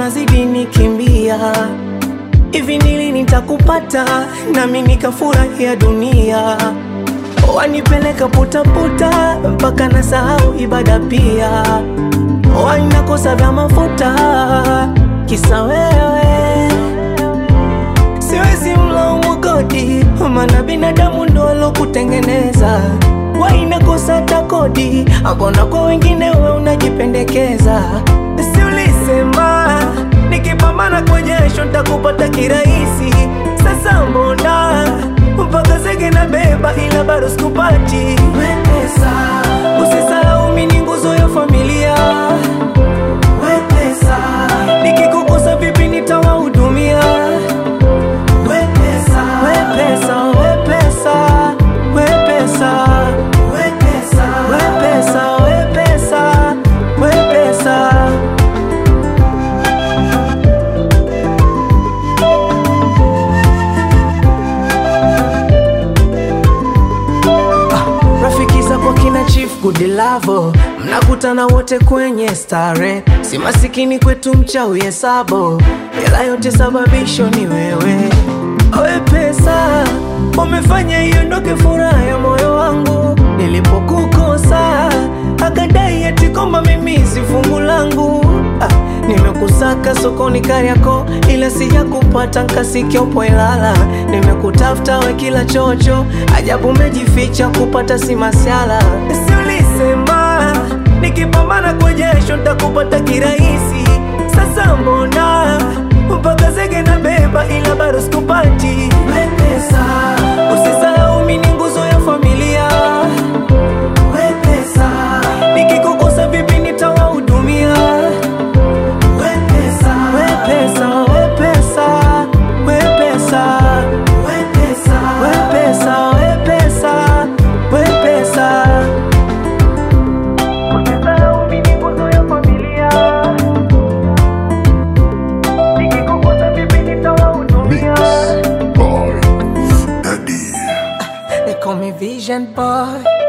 unazidi nikimbia hivi nili nitakupata nami nikafurahia dunia wanipeleka putaputa mpaka na sahau ibada pia wanakosa vya mafuta kisa wewe siwezi mlaumu godi maana binadamu ndo alokutengeneza wainakosa hata kodi ambona kwa wengine we unajipendekeza si ulisema nikipambana kwa jasho ntakupata kirahisi sasa mbona mpaka zege na beba ila bado sikupati wepesa usisahau mi ni nguzo ya familia wepesa nikikukosa vipi nitawahudumia wepesa wepesa wepesa wepesa wepesa wepesa wepesa wepesa rafiki zako kina chief gudilavo mnakutana wote kwenye stare si masikini kwetu mchawi hesabo ila yote sababisho ni wewe owe pesa umefanya iondoke furaha ya moyo wangu nilipokukosa akadai eti kwamba mimi si fungu langu ah, nimekusaka sokoni Kariako ila sijakupata nkasikia upo Ilala nimekutafuta we kila chocho ajabu umejificha kupata si masiala si ulisema nikipambana kwa jasho ntakupata kirahisi sasa mbona mpaka zege na beba ila bado sikupati wepesa usisahau mi ni nguzo ya familia wepesa nikikukosa vipi nitawahudumia wepesa wepesa wepesa wepesa wepesa wepesa wepesa wepesa usisahau mi ni nguzo ya familia nikikukosa vipi nitawahudumia Mix by Daddy. They call me Vision Boy